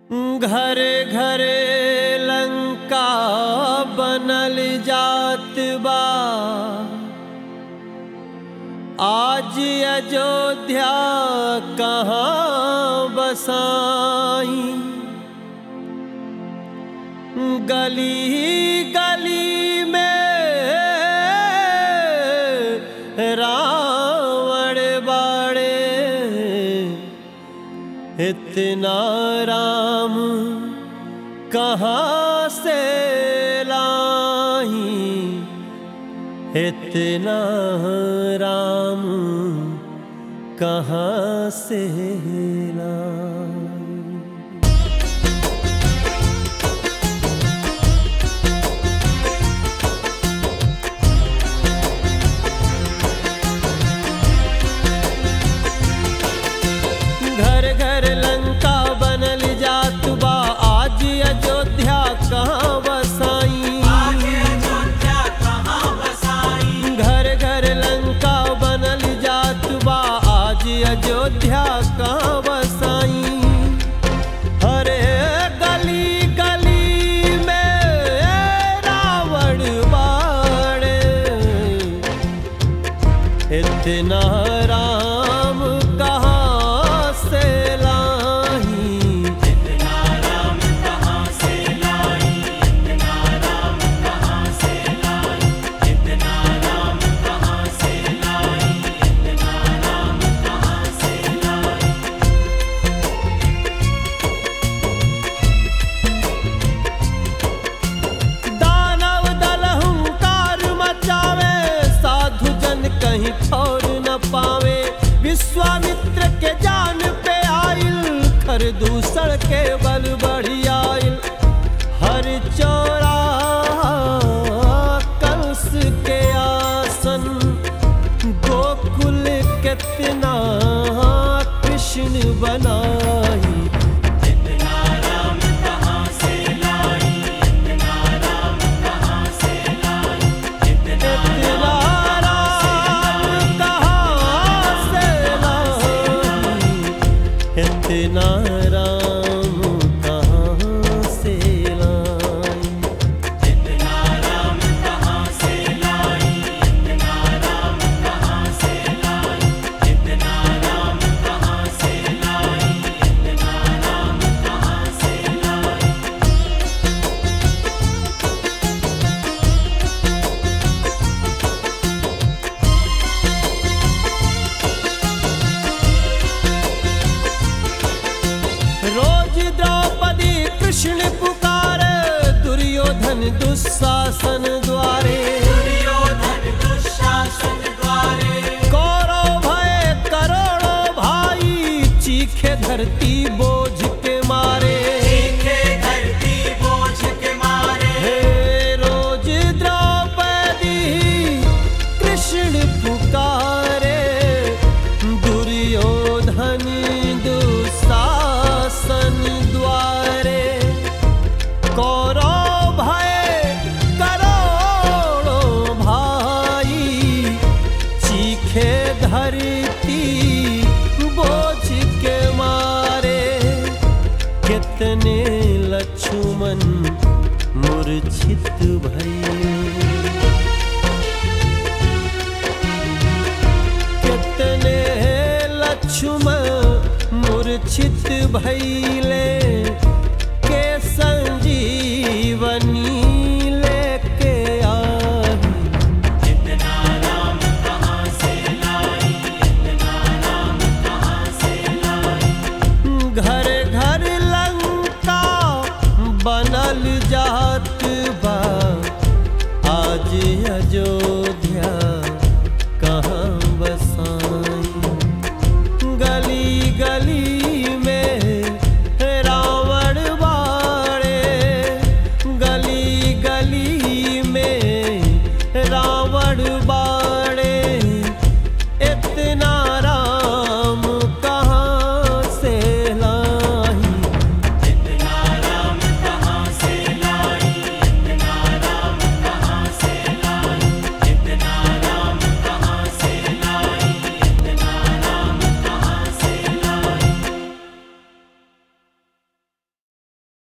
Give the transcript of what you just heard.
घरे घरे लंका बनल जात बा आज अयोध्या कहाँ बसाई गली गली में रावण बाड़े इतना राम कहाँ से लाही इतना राम कहाँ से लाई घर घर लंका बनल जात बा आज अयोध्या कहाँ बसाई घर घर लंका बनल जात बा आज अयोध्या कहाँ बसाई हरे गली गली में रावण बाड़े इतना राम कहाँ से लाही दानव दल हुंकार मचावे साधु जन कहीं ठौर न पावे विश्वामित्र के जान पे आइल खर दूसर के बल बढ़ी आइल हर चौरा कंस के आसन गोकुल कितना कृष्ण बनाई इतना राम कहाँ से लाई इतना राम कहाँ से लाई रोज द्रौपदी कृष्ण पुकारे दुर्योधन दुशासन द्वारे कौरव भय करोड़ों भाई चीखे धरती बोझ के मारे हे रोज द्रौपदी कृष्ण पुकारे दुर्योधन दुशासन द्वारे कौरव भय करोड़ों भाई चीखे धरती बोझ के मारे कितने लक्ष्मण मूर्छित भई कितने लक्ष्मण मूर्छित भई